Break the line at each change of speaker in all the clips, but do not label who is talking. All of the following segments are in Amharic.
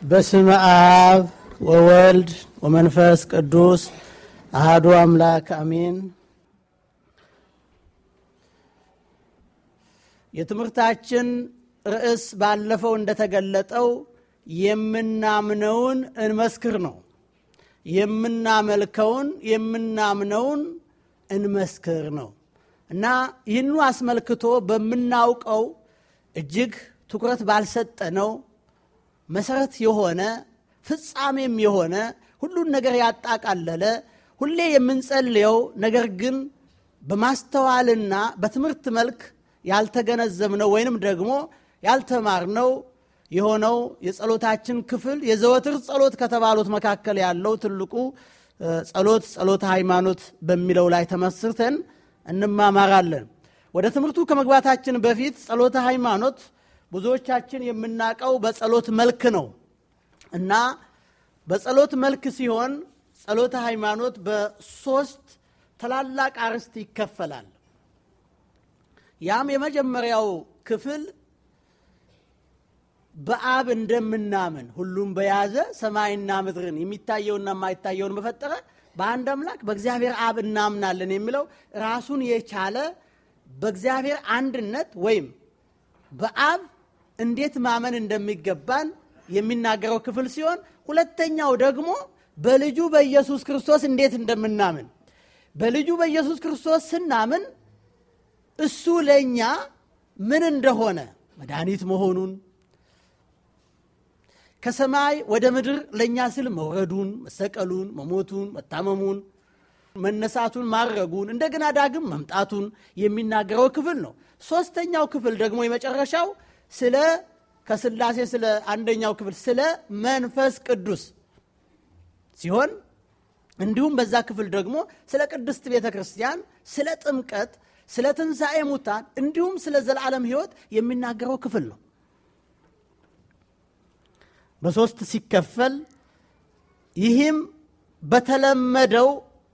በስመ አብ ወወልድ ወመንፈስ ቅዱስ አህዱ አምላክ አሜን። የትምህርታችን ርዕስ ባለፈው እንደተገለጠው የምናምነውን እንመስክር ነው። የምናመልከውን የምናምነውን እንመስክር ነው እና ይህኑ አስመልክቶ በምናውቀው እጅግ ትኩረት ባልሰጠነው መሰረት የሆነ ፍጻሜም የሆነ ሁሉን ነገር ያጣቃለለ ሁሌ የምንጸልየው ነገር ግን በማስተዋልና በትምህርት መልክ ያልተገነዘብነው ወይንም ደግሞ ያልተማርነው የሆነው የጸሎታችን ክፍል የዘወትር ጸሎት ከተባሉት መካከል ያለው ትልቁ ጸሎት ጸሎተ ሃይማኖት በሚለው ላይ ተመስርተን እንማማራለን። ወደ ትምህርቱ ከመግባታችን በፊት ጸሎተ ሃይማኖት ብዙዎቻችን የምናውቀው በጸሎት መልክ ነው እና በጸሎት መልክ ሲሆን ጸሎተ ሃይማኖት በሶስት ታላላቅ አርዕስት ይከፈላል። ያም የመጀመሪያው ክፍል በአብ እንደምናምን ሁሉም በያዘ ሰማይና ምድርን የሚታየውና የማይታየውን በፈጠረ በአንድ አምላክ በእግዚአብሔር አብ እናምናለን የሚለው ራሱን የቻለ በእግዚአብሔር አንድነት ወይም በአብ እንዴት ማመን እንደሚገባን የሚናገረው ክፍል ሲሆን ሁለተኛው ደግሞ በልጁ በኢየሱስ ክርስቶስ እንዴት እንደምናምን በልጁ በኢየሱስ ክርስቶስ ስናምን እሱ ለእኛ ምን እንደሆነ መድኃኒት መሆኑን ከሰማይ ወደ ምድር ለእኛ ስል መውረዱን፣ መሰቀሉን፣ መሞቱን፣ መታመሙን፣ መነሳቱን፣ ማድረጉን እንደገና ዳግም መምጣቱን የሚናገረው ክፍል ነው። ሶስተኛው ክፍል ደግሞ የመጨረሻው ስለ ከስላሴ ስለ አንደኛው ክፍል ስለ መንፈስ ቅዱስ ሲሆን እንዲሁም በዛ ክፍል ደግሞ ስለ ቅድስት ቤተ ክርስቲያን፣ ስለ ጥምቀት፣ ስለ ትንሣኤ ሙታን እንዲሁም ስለ ዘላለም ሕይወት የሚናገረው ክፍል ነው። በሶስት ሲከፈል ይህም በተለመደው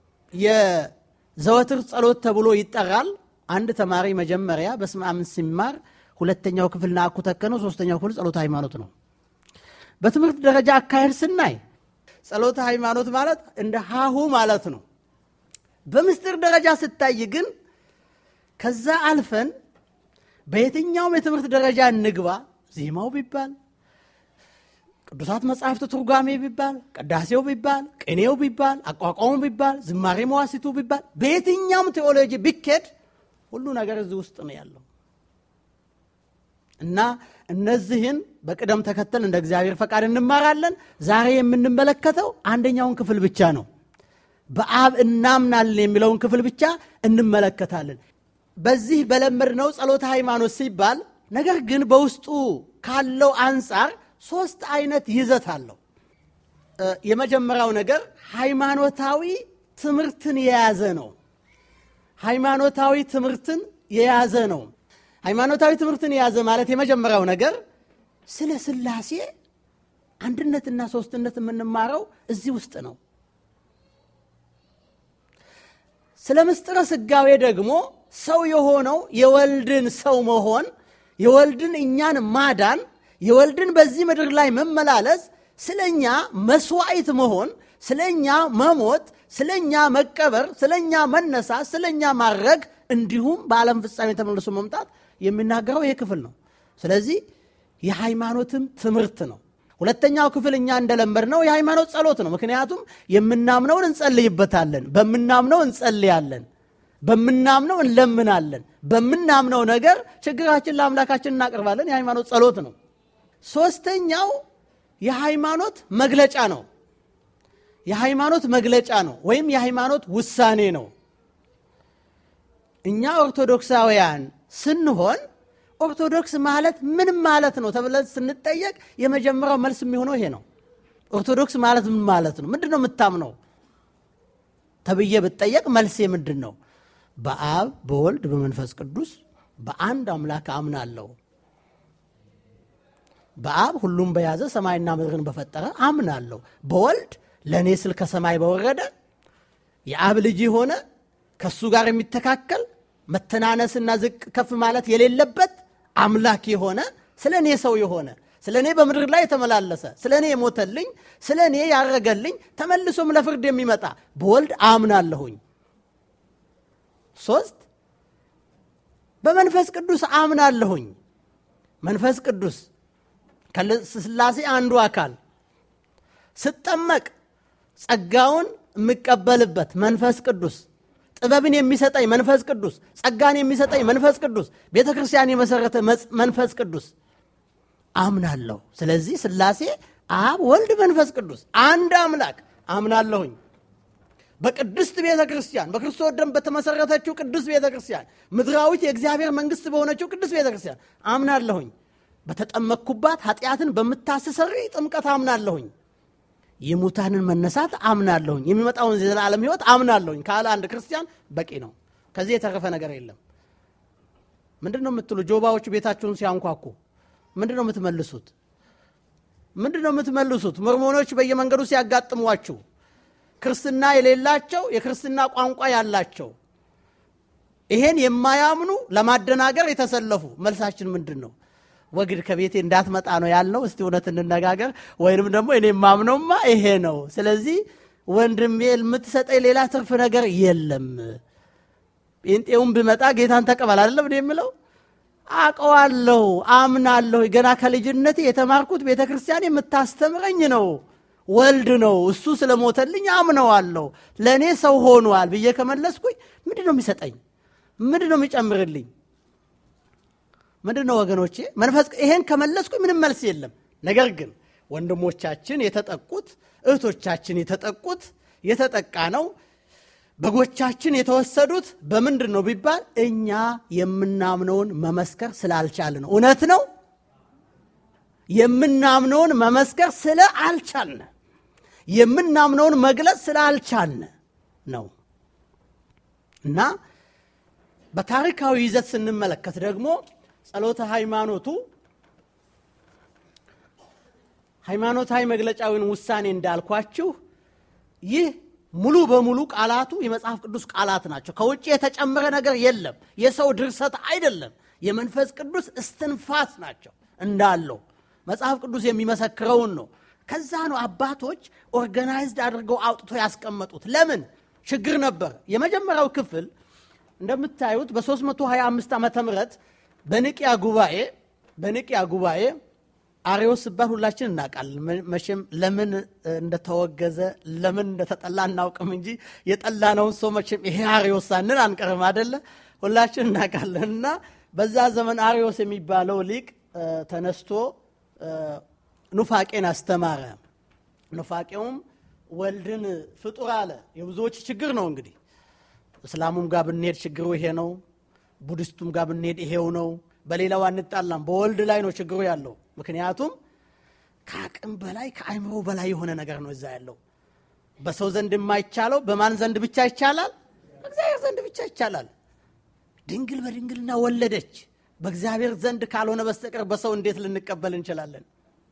የዘወትር ጸሎት ተብሎ ይጠራል። አንድ ተማሪ መጀመሪያ በስመ አብ ሲማር ሁለተኛው ክፍል ናኩ ተከነው፣ ሶስተኛው ክፍል ጸሎተ ሃይማኖት ነው። በትምህርት ደረጃ አካሄድ ስናይ ጸሎተ ሃይማኖት ማለት እንደ ሀሁ ማለት ነው። በምስጢር ደረጃ ስታይ ግን ከዛ አልፈን በየትኛውም የትምህርት ደረጃ እንግባ ዜማው ቢባል ቅዱሳት መጻሕፍት ትርጓሜ ቢባል ቅዳሴው ቢባል ቅኔው ቢባል አቋቋሙ ቢባል ዝማሬ መዋሲቱ ቢባል በየትኛውም ቴዎሎጂ ቢኬድ ሁሉ ነገር እዚህ ውስጥ ነው ያለው እና እነዚህን በቅደም ተከተል እንደ እግዚአብሔር ፈቃድ እንማራለን። ዛሬ የምንመለከተው አንደኛውን ክፍል ብቻ ነው። በአብ እናምናለን የሚለውን ክፍል ብቻ እንመለከታለን። በዚህ በለመድነው ጸሎተ ሃይማኖት ሲባል ነገር ግን በውስጡ ካለው አንጻር ሶስት አይነት ይዘት አለው። የመጀመሪያው ነገር ሃይማኖታዊ ትምህርትን የያዘ ነው። ሃይማኖታዊ ትምህርትን የያዘ ነው። ሃይማኖታዊ ትምህርትን የያዘ ማለት የመጀመሪያው ነገር ስለ ሥላሴ አንድነትና ሶስትነት የምንማረው እዚህ ውስጥ ነው። ስለ ምስጢረ ሥጋዌ ደግሞ ሰው የሆነው የወልድን ሰው መሆን የወልድን እኛን ማዳን የወልድን በዚህ ምድር ላይ መመላለስ ስለ እኛ መስዋዕት መሆን ስለ እኛ መሞት ስለ እኛ መቀበር ስለ እኛ መነሳት ስለ እኛ ማድረግ እንዲሁም በዓለም ፍጻሜ ተመልሶ መምጣት የሚናገረው ይሄ ክፍል ነው። ስለዚህ የሃይማኖትም ትምህርት ነው። ሁለተኛው ክፍል እኛ እንደለመድ ነው የሃይማኖት ጸሎት ነው። ምክንያቱም የምናምነውን እንጸልይበታለን፣ በምናምነው እንጸልያለን፣ በምናምነው እንለምናለን፣ በምናምነው ነገር ችግራችን ለአምላካችን እናቀርባለን። የሃይማኖት ጸሎት ነው። ሶስተኛው የሃይማኖት መግለጫ ነው። የሃይማኖት መግለጫ ነው ወይም የሃይማኖት ውሳኔ ነው። እኛ ኦርቶዶክሳውያን ስንሆን ኦርቶዶክስ ማለት ምን ማለት ነው ተብለን ስንጠየቅ የመጀመሪያው መልስ የሚሆነው ይሄ ነው። ኦርቶዶክስ ማለት ምን ማለት ነው? ምንድን ነው የምታምነው ተብዬ ብጠየቅ መልሴ ምንድን ነው? በአብ በወልድ በመንፈስ ቅዱስ በአንድ አምላክ አምናለሁ። በአብ ሁሉም በያዘ ሰማይና ምድርን በፈጠረ አምናለሁ። በወልድ ለእኔ ስል ከሰማይ በወረደ የአብ ልጅ የሆነ ከእሱ ጋር የሚተካከል መተናነስና ዝቅ ከፍ ማለት የሌለበት አምላክ የሆነ ስለ እኔ ሰው የሆነ ስለ እኔ በምድር ላይ የተመላለሰ ስለ እኔ የሞተልኝ ስለ እኔ ያረገልኝ ተመልሶም ለፍርድ የሚመጣ በወልድ አምናለሁኝ። ሶስት በመንፈስ ቅዱስ አምናለሁኝ። መንፈስ ቅዱስ ከስላሴ አንዱ አካል ስጠመቅ ጸጋውን የምቀበልበት መንፈስ ቅዱስ ጥበብን የሚሰጠኝ መንፈስ ቅዱስ ጸጋን የሚሰጠኝ መንፈስ ቅዱስ ቤተ ክርስቲያን የመሰረተ መንፈስ ቅዱስ አምናለሁ። ስለዚህ ስላሴ አብ፣ ወልድ፣ መንፈስ ቅዱስ አንድ አምላክ አምናለሁኝ። በቅድስት ቤተ ክርስቲያን በክርስቶስ ደም በተመሰረተችው ቅዱስ ቤተ ክርስቲያን ምድራዊት የእግዚአብሔር መንግስት በሆነችው ቅዱስ ቤተ ክርስቲያን አምናለሁኝ። በተጠመቅኩባት ኃጢአትን በምታስሰሪ ጥምቀት አምናለሁኝ። የሙታንን መነሳት አምናለሁኝ። የሚመጣውን የዘላለም ሕይወት አምናለሁኝ ካለ አንድ ክርስቲያን በቂ ነው። ከዚህ የተረፈ ነገር የለም። ምንድን ነው የምትሉ? ጆባዎች ቤታችሁን ሲያንኳኩ ምንድን ነው የምትመልሱት? ምንድን ነው የምትመልሱት? ሞርሞኖች በየመንገዱ ሲያጋጥሟችሁ ክርስትና የሌላቸው የክርስትና ቋንቋ ያላቸው ይሄን የማያምኑ ለማደናገር የተሰለፉ መልሳችን ምንድን ነው? ወግድ ከቤቴ እንዳትመጣ ነው ያልነው። እስቲ እውነት እንነጋገር። ወይንም ደግሞ እኔ የማምነውማ ይሄ ነው። ስለዚህ ወንድሜ የምትሰጠኝ ሌላ ትርፍ ነገር የለም። ጴንጤውን ብመጣ ጌታን ተቀበል አይደለም እኔ የምለው አውቀዋለሁ፣ አምናለሁ። ገና ከልጅነቴ የተማርኩት ቤተ ክርስቲያን የምታስተምረኝ ነው ወልድ ነው። እሱ ስለሞተልኝ አምነዋለሁ። ለእኔ ሰው ሆኗል ብዬ ከመለስኩኝ ምንድን ነው የሚሰጠኝ? ምንድን ነው የሚጨምርልኝ? ምንድን ነው ወገኖቼ? መንፈስ ይሄን ከመለስኩኝ ምንም መልስ የለም። ነገር ግን ወንድሞቻችን የተጠቁት እህቶቻችን የተጠቁት የተጠቃ ነው በጎቻችን የተወሰዱት በምንድን ነው ቢባል እኛ የምናምነውን መመስከር ስላልቻልን ነው። እውነት ነው። የምናምነውን መመስከር ስለ አልቻልን የምናምነውን መግለጽ ስላልቻልን ነው እና በታሪካዊ ይዘት ስንመለከት ደግሞ ጸሎተ ሃይማኖቱ ሃይማኖታዊ መግለጫዊን ውሳኔ እንዳልኳችሁ ይህ ሙሉ በሙሉ ቃላቱ የመጽሐፍ ቅዱስ ቃላት ናቸው። ከውጭ የተጨመረ ነገር የለም። የሰው ድርሰት አይደለም። የመንፈስ ቅዱስ እስትንፋስ ናቸው እንዳለው መጽሐፍ ቅዱስ የሚመሰክረውን ነው። ከዛ ነው አባቶች ኦርጋናይዝድ አድርገው አውጥቶ ያስቀመጡት። ለምን ችግር ነበር። የመጀመሪያው ክፍል እንደምታዩት በ325 ዓመተ ምህረት በንቅያ ጉባኤ በንቅያ ጉባኤ አሬዎስ ሲባል ሁላችን እናውቃለን። መቼም ለምን እንደተወገዘ ለምን እንደተጠላ እናውቅም እንጂ የጠላነውን ሰው መቼም ይሄ አሬዎስ ሳንል አንቀርም አደለ? ሁላችን እናውቃለን። እና በዛ ዘመን አሬዎስ የሚባለው ሊቅ ተነስቶ ኑፋቄን አስተማረ። ኑፋቄውም ወልድን ፍጡር አለ። የብዙዎች ችግር ነው እንግዲህ እስላሙም ጋር ብንሄድ ችግሩ ይሄ ነው። ቡድስቱም ጋር ብንሄድ ይሄው ነው። በሌላው አንጣላም። በወልድ ላይ ነው ችግሩ ያለው። ምክንያቱም ከአቅም በላይ ከአይምሮ በላይ የሆነ ነገር ነው እዛ ያለው። በሰው ዘንድ የማይቻለው በማን ዘንድ ብቻ ይቻላል? በእግዚአብሔር ዘንድ ብቻ ይቻላል። ድንግል በድንግልና ወለደች። በእግዚአብሔር ዘንድ ካልሆነ በስተቀር በሰው እንዴት ልንቀበል እንችላለን?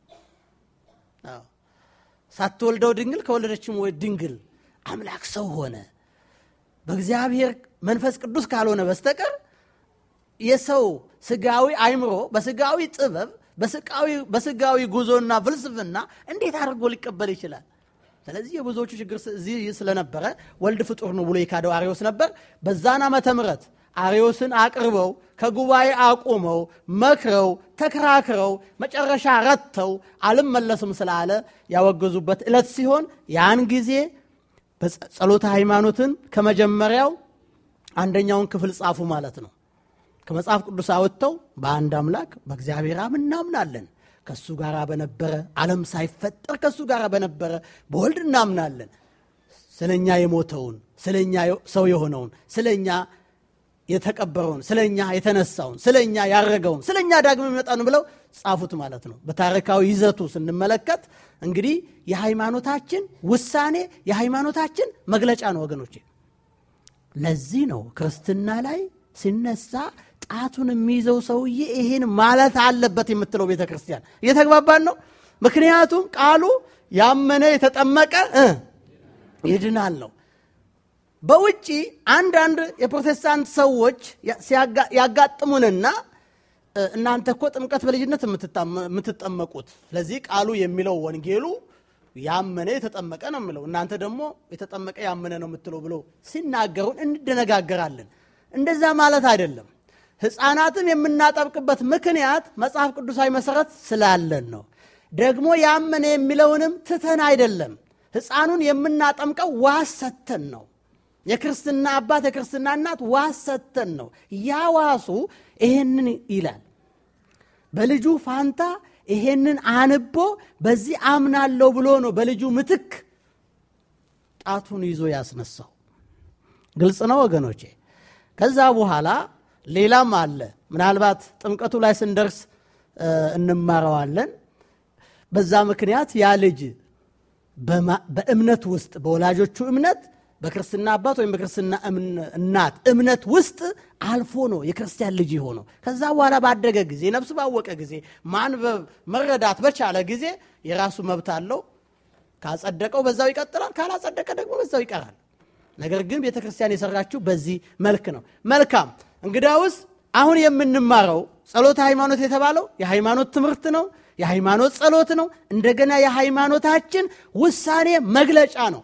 ሳትወልደው ድንግል ከወለደችም ድንግል አምላክ ሰው ሆነ። በእግዚአብሔር መንፈስ ቅዱስ ካልሆነ በስተቀር የሰው ስጋዊ አይምሮ በስጋዊ ጥበብ በስጋዊ ጉዞና ፍልስፍና እንዴት አድርጎ ሊቀበል ይችላል? ስለዚህ የብዙዎቹ ችግር እዚህ ስለነበረ ወልድ ፍጡር ነው ብሎ የካደው አሪዎስ ነበር። በዛን ዓመተ ምሕረት አሪዎስን አቅርበው ከጉባኤ አቁመው መክረው ተከራክረው መጨረሻ ረተው አልመለስም ስላለ ያወገዙበት ዕለት ሲሆን ያን ጊዜ ጸሎተ ሃይማኖትን ከመጀመሪያው አንደኛውን ክፍል ጻፉ ማለት ነው። ከመጽሐፍ ቅዱስ አወጥተው በአንድ አምላክ በእግዚአብሔር አብ እናምናለን፣ ከእሱ ጋር በነበረ ዓለም ሳይፈጠር ከእሱ ጋር በነበረ በወልድ እናምናለን፣ ስለኛ የሞተውን ስለኛ ሰው የሆነውን ስለኛ የተቀበረውን ስለኛ የተነሳውን ስለኛ ያረገውን ስለኛ ዳግም የሚመጣውን ብለው ጻፉት ማለት ነው። በታሪካዊ ይዘቱ ስንመለከት እንግዲህ የሃይማኖታችን ውሳኔ የሃይማኖታችን መግለጫ ነው ወገኖቼ። ለዚህ ነው ክርስትና ላይ ሲነሳ ጣቱን የሚይዘው ሰውዬ ይሄን ማለት አለበት የምትለው ቤተ ክርስቲያን። እየተግባባን ነው። ምክንያቱም ቃሉ ያመነ የተጠመቀ ይድናል ነው። በውጭ አንዳንድ የፕሮቴስታንት ሰዎች ያጋጥሙንና እናንተ እኮ ጥምቀት በልጅነት የምትጠመቁት ስለዚህ ቃሉ የሚለው ወንጌሉ ያመነ የተጠመቀ ነው የሚለው እናንተ ደግሞ የተጠመቀ ያመነ ነው የምትለው ብሎ ሲናገሩን እንደነጋገራለን እንደዛ ማለት አይደለም ህፃናትም የምናጠብቅበት ምክንያት መጽሐፍ ቅዱሳዊ መሰረት ስላለን ነው ደግሞ ያመነ የሚለውንም ትተን አይደለም ህፃኑን የምናጠምቀው ዋስ ሰተን ነው የክርስትና አባት የክርስትና እናት ዋስ ሰተን ነው ያ ዋሱ ይሄንን ይላል በልጁ ፋንታ ይሄንን አንቦ በዚህ አምናለሁ ብሎ ነው በልጁ ምትክ ጣቱን ይዞ ያስነሳው ግልጽ ነው ወገኖቼ ከዛ በኋላ ሌላም አለ ምናልባት ጥምቀቱ ላይ ስንደርስ እንማረዋለን በዛ ምክንያት ያ ልጅ በእምነት ውስጥ በወላጆቹ እምነት በክርስትና አባት ወይም በክርስትና እናት እምነት ውስጥ አልፎ ነው የክርስቲያን ልጅ ሆነው ከዛ በኋላ ባደገ ጊዜ ነፍስ ባወቀ ጊዜ ማንበብ መረዳት በቻለ ጊዜ የራሱ መብት አለው ካጸደቀው በዛው ይቀጥላል ካላጸደቀ ደግሞ በዛው ይቀራል ነገር ግን ቤተ ክርስቲያን የሰራችው በዚህ መልክ ነው መልካም እንግዳውስ አሁን የምንማረው ጸሎተ ሃይማኖት የተባለው የሃይማኖት ትምህርት ነው የሃይማኖት ጸሎት ነው እንደገና የሃይማኖታችን ውሳኔ መግለጫ ነው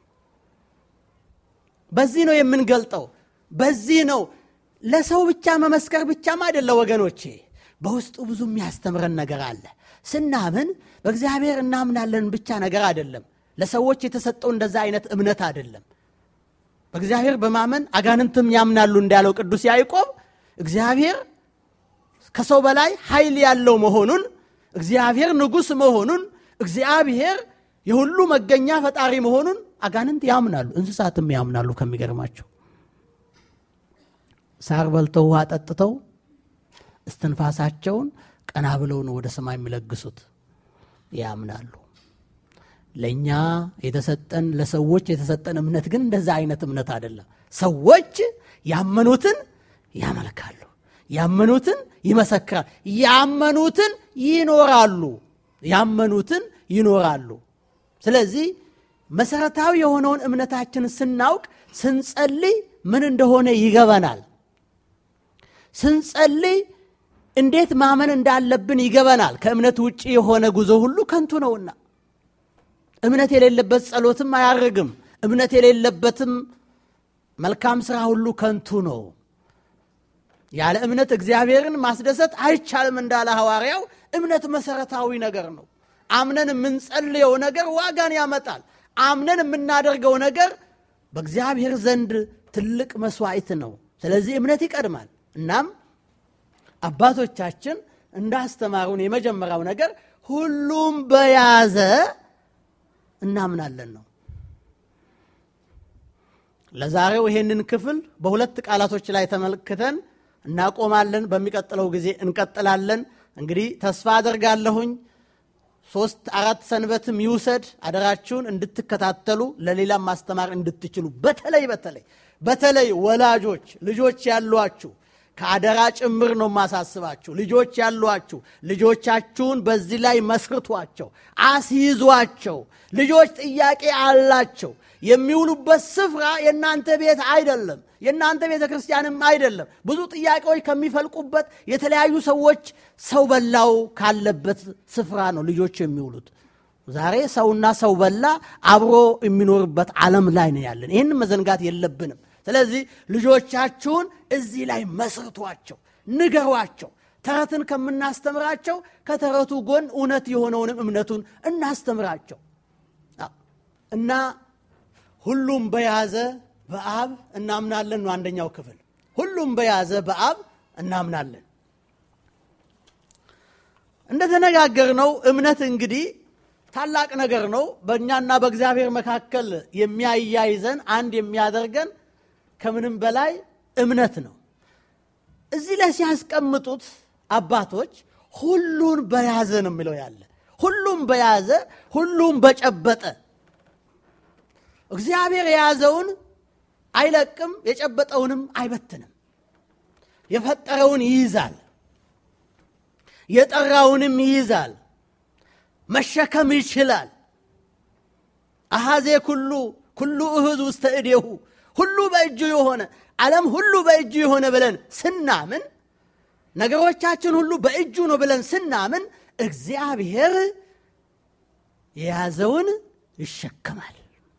በዚህ ነው የምንገልጠው በዚህ ነው ለሰው ብቻ መመስከር ብቻም አይደለ ወገኖቼ በውስጡ ብዙ የሚያስተምረን ነገር አለ ስናምን በእግዚአብሔር እናምናለን ብቻ ነገር አይደለም ለሰዎች የተሰጠው እንደዛ አይነት እምነት አይደለም በእግዚአብሔር በማመን አጋንንትም ያምናሉ እንዳለው ቅዱስ ያዕቆብ እግዚአብሔር ከሰው በላይ ኃይል ያለው መሆኑን እግዚአብሔር ንጉሥ መሆኑን እግዚአብሔር የሁሉ መገኛ ፈጣሪ መሆኑን አጋንንት ያምናሉ እንስሳትም ያምናሉ ከሚገርማቸው ሳር በልተው ውሃ ጠጥተው እስትንፋሳቸውን ቀና ብለው ነው ወደ ሰማይ የሚለግሱት ያምናሉ ለእኛ የተሰጠን ለሰዎች የተሰጠን እምነት ግን እንደዛ አይነት እምነት አይደለም ሰዎች ያመኑትን ያመልካሉ ያመኑትን ይመሰክራል ያመኑትን ይኖራሉ ያመኑትን ይኖራሉ ስለዚህ መሰረታዊ የሆነውን እምነታችንን ስናውቅ ስንጸልይ ምን እንደሆነ ይገበናል ስንጸልይ እንዴት ማመን እንዳለብን ይገበናል ከእምነት ውጭ የሆነ ጉዞ ሁሉ ከንቱ ነውና እምነት የሌለበት ጸሎትም አያርግም እምነት የሌለበትም መልካም ስራ ሁሉ ከንቱ ነው ያለ እምነት እግዚአብሔርን ማስደሰት አይቻልም እንዳለ ሐዋርያው እምነት መሰረታዊ ነገር ነው አምነን የምንጸልየው ነገር ዋጋን ያመጣል አምነን የምናደርገው ነገር በእግዚአብሔር ዘንድ ትልቅ መስዋዕት ነው ስለዚህ እምነት ይቀድማል እናም አባቶቻችን እንዳስተማሩን የመጀመሪያው ነገር ሁሉም በያዘ እናምናለን ነው ለዛሬው ይሄንን ክፍል በሁለት ቃላቶች ላይ ተመልክተን እናቆማለን በሚቀጥለው ጊዜ እንቀጥላለን እንግዲህ ተስፋ አደርጋለሁኝ ሶስት አራት ሰንበትም ይውሰድ አደራችሁን እንድትከታተሉ ለሌላም ማስተማር እንድትችሉ በተለይ በተለይ በተለይ ወላጆች ልጆች ያሏችሁ ከአደራ ጭምር ነው ማሳስባችሁ ልጆች ያሏችሁ ልጆቻችሁን በዚህ ላይ መስርቷቸው አስይዟቸው ልጆች ጥያቄ አላቸው የሚውሉበት ስፍራ የእናንተ ቤት አይደለም የእናንተ ቤተ ክርስቲያንም አይደለም ብዙ ጥያቄዎች ከሚፈልቁበት የተለያዩ ሰዎች ሰው በላው ካለበት ስፍራ ነው ልጆች የሚውሉት ዛሬ ሰውና ሰው በላ አብሮ የሚኖርበት ዓለም ላይ ነው ያለን ይህን መዘንጋት የለብንም ስለዚህ ልጆቻችሁን እዚህ ላይ መስርቷቸው ንገሯቸው ተረትን ከምናስተምራቸው ከተረቱ ጎን እውነት የሆነውንም እምነቱን እናስተምራቸው እና ሁሉም በያዘ በአብ እናምናለን ነው አንደኛው ክፍል ሁሉም በያዘ በአብ እናምናለን እንደተነጋገር ነው እምነት እንግዲህ ታላቅ ነገር ነው በእኛና በእግዚአብሔር መካከል የሚያያይዘን አንድ የሚያደርገን ከምንም በላይ እምነት ነው እዚህ ላይ ሲያስቀምጡት አባቶች ሁሉን በያዘ ነው የሚለው ያለ ሁሉም በያዘ ሁሉም በጨበጠ እግዚአብሔር የያዘውን አይለቅም የጨበጠውንም አይበትንም የፈጠረውን ይይዛል የጠራውንም ይይዛል መሸከም ይችላል አሃዜ ኩሉ ኩሉ እህዝ ውስተ እዴሁ ሁሉ በእጁ የሆነ ዓለም ሁሉ በእጁ የሆነ ብለን ስናምን ነገሮቻችን ሁሉ በእጁ ነው ብለን ስናምን እግዚአብሔር የያዘውን ይሸከማል፣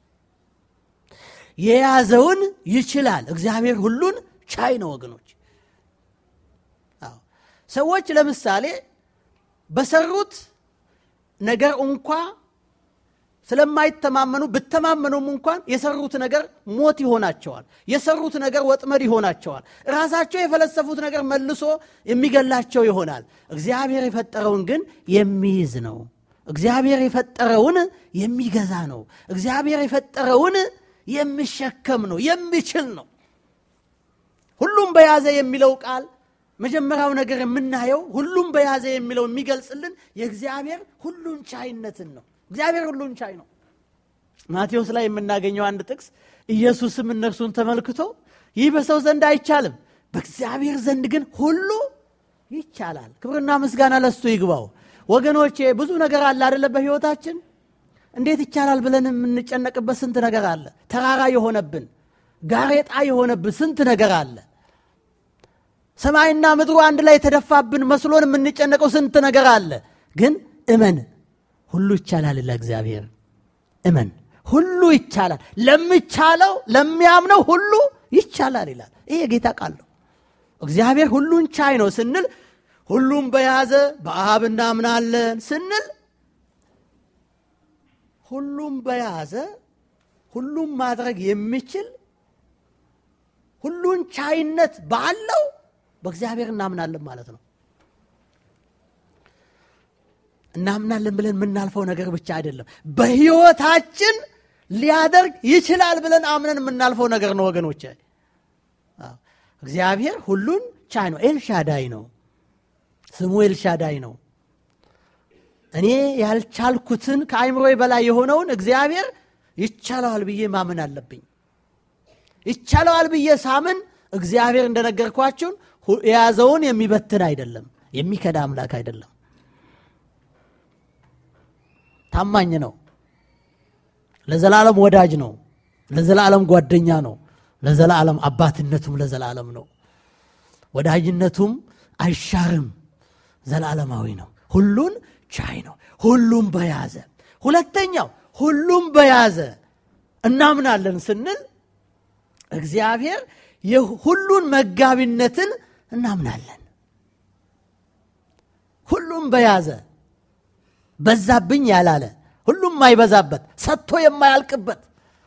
የያዘውን ይችላል። እግዚአብሔር ሁሉን ቻይ ነው ወገኖች። አዎ ሰዎች ለምሳሌ በሰሩት ነገር እንኳ ስለማይተማመኑ ብተማመኑም እንኳን የሰሩት ነገር ሞት ይሆናቸዋል። የሰሩት ነገር ወጥመድ ይሆናቸዋል። ራሳቸው የፈለሰፉት ነገር መልሶ የሚገላቸው ይሆናል። እግዚአብሔር የፈጠረውን ግን የሚይዝ ነው። እግዚአብሔር የፈጠረውን የሚገዛ ነው። እግዚአብሔር የፈጠረውን የሚሸከም ነው፣ የሚችል ነው። ሁሉም በያዘ የሚለው ቃል መጀመሪያው ነገር የምናየው ሁሉም በያዘ የሚለው የሚገልጽልን የእግዚአብሔር ሁሉን ቻይነትን ነው። እግዚአብሔር ሁሉን ቻይ ነው። ማቴዎስ ላይ የምናገኘው አንድ ጥቅስ ኢየሱስም እነርሱን ተመልክቶ ይህ በሰው ዘንድ አይቻልም፣ በእግዚአብሔር ዘንድ ግን ሁሉ ይቻላል። ክብርና ምስጋና ለሱ ይግባው። ወገኖቼ ብዙ ነገር አለ አደለ? በሕይወታችን እንዴት ይቻላል ብለን የምንጨነቅበት ስንት ነገር አለ። ተራራ የሆነብን ጋሬጣ የሆነብን ስንት ነገር አለ። ሰማይና ምድሩ አንድ ላይ የተደፋብን መስሎን የምንጨነቀው ስንት ነገር አለ። ግን እመን ሁሉ ይቻላል ለእግዚአብሔር እመን። ሁሉ ይቻላል ለሚቻለው ለሚያምነው ሁሉ ይቻላል ይላል። ይህ የጌታ ቃል ነው። እግዚአብሔር ሁሉን ቻይ ነው ስንል ሁሉም በያዘ በአብ እናምናለን ስንል ሁሉም በያዘ ሁሉም ማድረግ የሚችል ሁሉን ቻይነት ባለው በእግዚአብሔር እናምናለን ማለት ነው። እናምናለን ብለን የምናልፈው ነገር ብቻ አይደለም፣ በሕይወታችን ሊያደርግ ይችላል ብለን አምነን የምናልፈው ነገር ነው ወገኖች። እግዚአብሔር ሁሉን ቻይ ነው። ኤልሻዳይ ነው ስሙ፣ ኤልሻዳይ ነው። እኔ ያልቻልኩትን ከአይምሮዬ በላይ የሆነውን እግዚአብሔር ይቻለዋል ብዬ ማመን አለብኝ። ይቻለዋል ብዬ ሳምን እግዚአብሔር እንደነገርኳችሁን የያዘውን የሚበትን አይደለም፣ የሚከዳ አምላክ አይደለም። ታማኝ ነው። ለዘላለም ወዳጅ ነው። ለዘላለም ጓደኛ ነው። ለዘላለም አባትነቱም ለዘላለም ነው። ወዳጅነቱም አይሻርም፣ ዘላለማዊ ነው። ሁሉን ቻይ ነው። ሁሉም በያዘ ሁለተኛው ሁሉም በያዘ እናምናለን ስንል እግዚአብሔር የሁሉን መጋቢነትን እናምናለን። ሁሉም በያዘ በዛብኝ ያላለ ሁሉም የማይበዛበት ሰጥቶ የማያልቅበት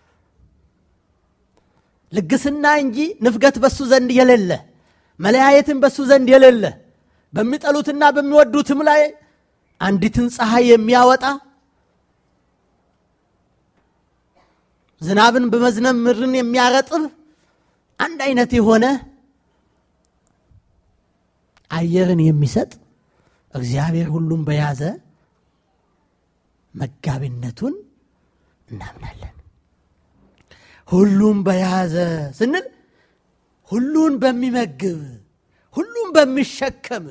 ልግስና እንጂ ንፍገት በሱ ዘንድ የሌለ መለያየትን በሱ ዘንድ የሌለ በሚጠሉትና በሚወዱትም ላይ አንዲትን ፀሐይ የሚያወጣ ዝናብን በመዝነብ ምድርን የሚያረጥብ አንድ አይነት የሆነ አየርን የሚሰጥ እግዚአብሔር ሁሉም በያዘ መጋቢነቱን እናምናለን። ሁሉም በያዘ ስንል ሁሉን በሚመግብ ሁሉም በሚሸከም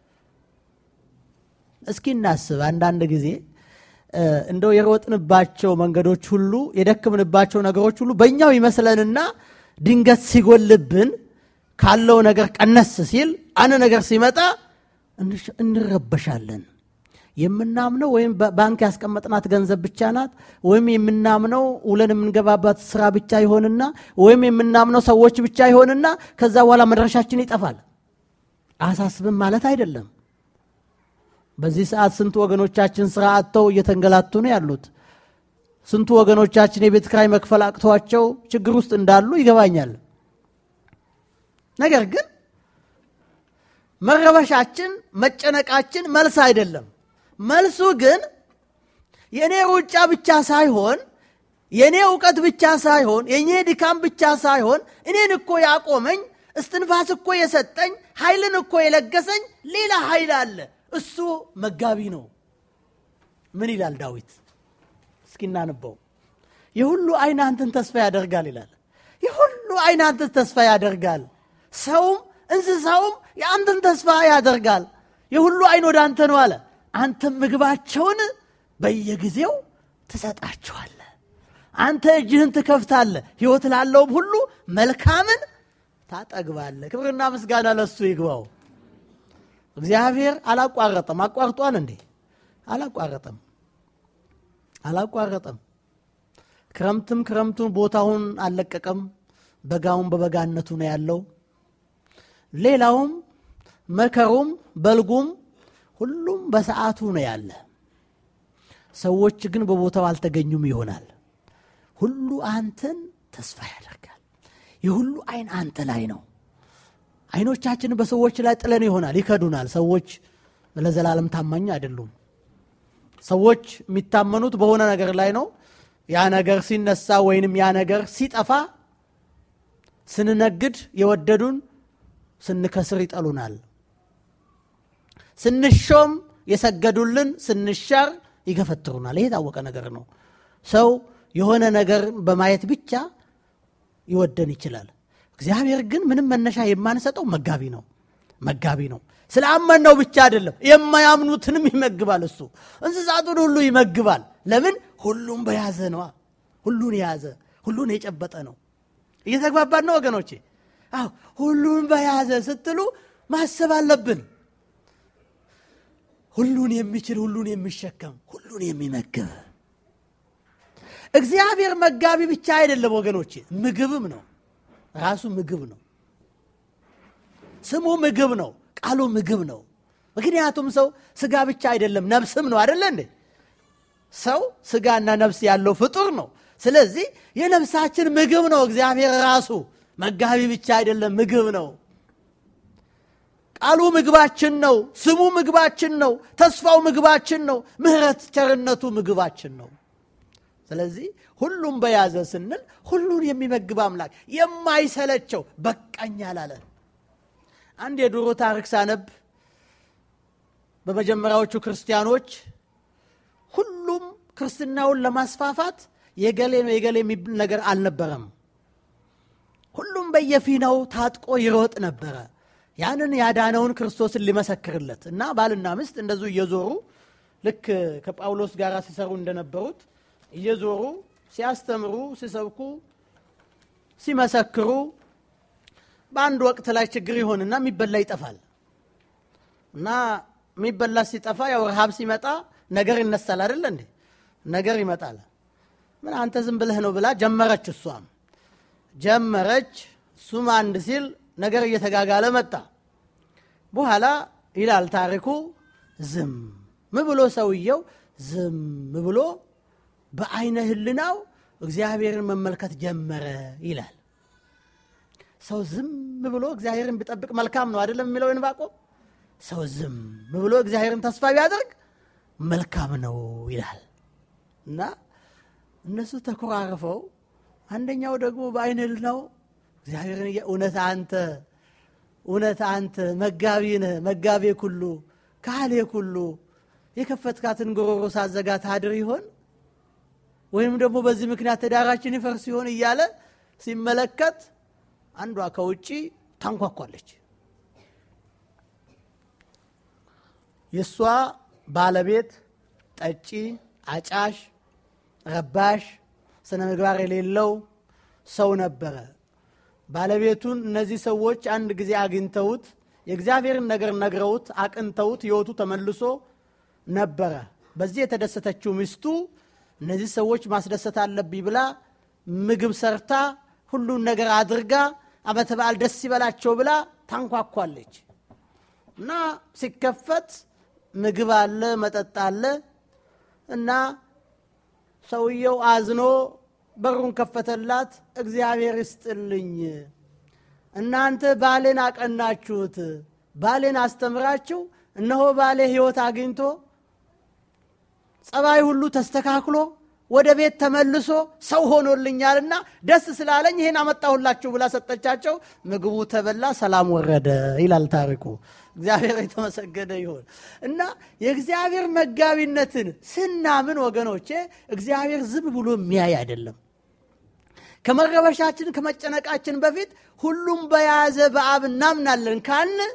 እስኪ እናስብ። አንዳንድ ጊዜ እንደው የሮጥንባቸው መንገዶች ሁሉ የደክምንባቸው ነገሮች ሁሉ በእኛው ይመስለንና ድንገት ሲጎልብን ካለው ነገር ቀነስ ሲል አንድ ነገር ሲመጣ እንረበሻለን። የምናምነው ወይም ባንክ ያስቀመጥናት ገንዘብ ብቻ ናት፣ ወይም የምናምነው ውለን የምንገባባት ስራ ብቻ ይሆንና ወይም የምናምነው ሰዎች ብቻ ይሆንና ከዛ በኋላ መድረሻችን ይጠፋል። አሳስብም ማለት አይደለም። በዚህ ሰዓት ስንቱ ወገኖቻችን ስራ አጥተው እየተንገላቱ ነው ያሉት። ስንቱ ወገኖቻችን የቤት ኪራይ መክፈል አቅቷቸው ችግር ውስጥ እንዳሉ ይገባኛል። ነገር ግን መረበሻችን፣ መጨነቃችን መልስ አይደለም። መልሱ ግን የእኔ ሩጫ ብቻ ሳይሆን የእኔ እውቀት ብቻ ሳይሆን የእኔ ድካም ብቻ ሳይሆን እኔን እኮ ያቆመኝ እስትንፋስ እኮ የሰጠኝ ኃይልን እኮ የለገሰኝ ሌላ ኃይል አለ። እሱ መጋቢ ነው። ምን ይላል ዳዊት? እስኪ እናንበው። የሁሉ ዓይን አንተን ተስፋ ያደርጋል ይላል። የሁሉ ዓይን አንተን ተስፋ ያደርጋል። ሰውም እንስሳውም የአንተን ተስፋ ያደርጋል። የሁሉ ዓይን ወደ አንተ ነው አለ። አንተም ምግባቸውን በየጊዜው ትሰጣቸዋለህ። አንተ እጅህን ትከፍታለህ፣ ሕይወት ላለውም ሁሉ መልካምን ታጠግባለህ። ክብርና ምስጋና ለሱ ይግባው። እግዚአብሔር አላቋረጠም። አቋርጧል እንዴ? አላቋረጠም፣ አላቋረጠም። ክረምትም ክረምቱን ቦታውን አልለቀቀም። በጋውን በበጋነቱ ነው ያለው። ሌላውም መከሩም በልጉም ሁሉም በሰዓቱ ነው ያለ። ሰዎች ግን በቦታው አልተገኙም ይሆናል። ሁሉ አንተን ተስፋ ያደርጋል። የሁሉ አይን አንተ ላይ ነው። አይኖቻችን በሰዎች ላይ ጥለን ይሆናል፣ ይከዱናል። ሰዎች ለዘላለም ታማኝ አይደሉም። ሰዎች የሚታመኑት በሆነ ነገር ላይ ነው። ያ ነገር ሲነሳ ወይንም ያ ነገር ሲጠፋ ስንነግድ የወደዱን ስንከስር ይጠሉናል። ስንሾም የሰገዱልን ስንሻር ይገፈትሩናል። ይሄ የታወቀ ነገር ነው። ሰው የሆነ ነገር በማየት ብቻ ይወደን ይችላል። እግዚአብሔር ግን ምንም መነሻ የማንሰጠው መጋቢ ነው። መጋቢ ነው። ስለ አመንነው ብቻ አይደለም፣ የማያምኑትንም ይመግባል። እሱ እንስሳቱን ሁሉ ይመግባል። ለምን? ሁሉም በያዘ ነዋ። ሁሉን የያዘ ሁሉን የጨበጠ ነው። እየተግባባን ነው ወገኖቼ? አዎ ሁሉን በያዘ ስትሉ ማሰብ አለብን። ሁሉን የሚችል ሁሉን የሚሸከም ሁሉን የሚመግብ እግዚአብሔር መጋቢ ብቻ አይደለም ወገኖቼ፣ ምግብም ነው። ራሱ ምግብ ነው። ስሙ ምግብ ነው። ቃሉ ምግብ ነው። ምክንያቱም ሰው ስጋ ብቻ አይደለም ነፍስም ነው አይደለ እንዴ? ሰው ስጋና ነፍስ ያለው ፍጡር ነው። ስለዚህ የነፍሳችን ምግብ ነው እግዚአብሔር ራሱ። መጋቢ ብቻ አይደለም፣ ምግብ ነው። ቃሉ ምግባችን ነው። ስሙ ምግባችን ነው። ተስፋው ምግባችን ነው። ምሕረት ቸርነቱ ምግባችን ነው። ስለዚህ ሁሉም በያዘ ስንል ሁሉን የሚመግብ አምላክ የማይሰለቸው በቃኝ አላለ። አንድ የድሮ ታሪክ ሳነብ በመጀመሪያዎቹ ክርስቲያኖች ሁሉም ክርስትናውን ለማስፋፋት የገሌ ነው የገሌ የሚብል ነገር አልነበረም። ሁሉም በየፊናው ታጥቆ ይሮጥ ነበረ ያንን ያዳነውን ክርስቶስን ሊመሰክርለት እና ባልና ሚስት እንደዙ እየዞሩ ልክ ከጳውሎስ ጋር ሲሰሩ እንደነበሩት እየዞሩ ሲያስተምሩ፣ ሲሰብኩ፣ ሲመሰክሩ በአንድ ወቅት ላይ ችግር ይሆንና የሚበላ ይጠፋል እና የሚበላ ሲጠፋ ያው ረሃብ ሲመጣ ነገር ይነሳል አይደለ እንዴ? ነገር ይመጣል። ምን አንተ ዝም ብለህ ነው ብላ ጀመረች። እሷም ጀመረች፣ እሱም አንድ ሲል ነገር እየተጋጋለ መጣ። በኋላ ይላል ታሪኩ ዝም ብሎ ሰውየው ዝም ብሎ በአይነ ህልናው እግዚአብሔርን መመልከት ጀመረ ይላል። ሰው ዝም ብሎ እግዚአብሔርን ቢጠብቅ መልካም ነው አይደለም የሚለው ዕንባቆም። ሰው ዝም ብሎ እግዚአብሔርን ተስፋ ቢያደርግ መልካም ነው ይላል እና እነሱ ተኮራርፈው አንደኛው ደግሞ በአይነ ህልናው እግዚአብሔርን እውነት አንተ እውነት አንተ መጋቢ ነህ መጋቤ ኩሉ ካህሌ ኩሉ የከፈትካትን ጎሮሮ ሳዘጋ ታድር ይሆን ወይም ደግሞ በዚህ ምክንያት ትዳራችን ይፈርስ ይሆን እያለ ሲመለከት አንዷ ከውጭ ታንኳኳለች። የእሷ ባለቤት ጠጪ፣ አጫሽ፣ ረባሽ፣ ስነ ምግባር የሌለው ሰው ነበረ። ባለቤቱን እነዚህ ሰዎች አንድ ጊዜ አግኝተውት የእግዚአብሔርን ነገር ነግረውት አቅንተውት ሕይወቱ ተመልሶ ነበረ። በዚህ የተደሰተችው ሚስቱ እነዚህ ሰዎች ማስደሰት አለብኝ ብላ ምግብ ሰርታ ሁሉን ነገር አድርጋ ዓመተ በዓል ደስ ይበላቸው ብላ ታንኳኳለች እና ሲከፈት ምግብ አለ፣ መጠጥ አለ እና ሰውየው አዝኖ በሩን ከፈተላት። እግዚአብሔር ይስጥልኝ፣ እናንተ ባሌን አቀናችሁት፣ ባሌን አስተምራችሁ፣ እነሆ ባሌ ሕይወት አግኝቶ ጸባይ ሁሉ ተስተካክሎ ወደ ቤት ተመልሶ ሰው ሆኖልኛልና ደስ ስላለኝ ይህን አመጣሁላችሁ ብላ ሰጠቻቸው። ምግቡ ተበላ፣ ሰላም ወረደ ይላል ታሪኩ። እግዚአብሔር የተመሰገነ ይሆን እና የእግዚአብሔር መጋቢነትን ስናምን ወገኖቼ እግዚአብሔር ዝም ብሎ የሚያይ አይደለም። ከመረበሻችን ከመጨነቃችን በፊት ሁሉም በያዘ በአብ እናምናለን ካልን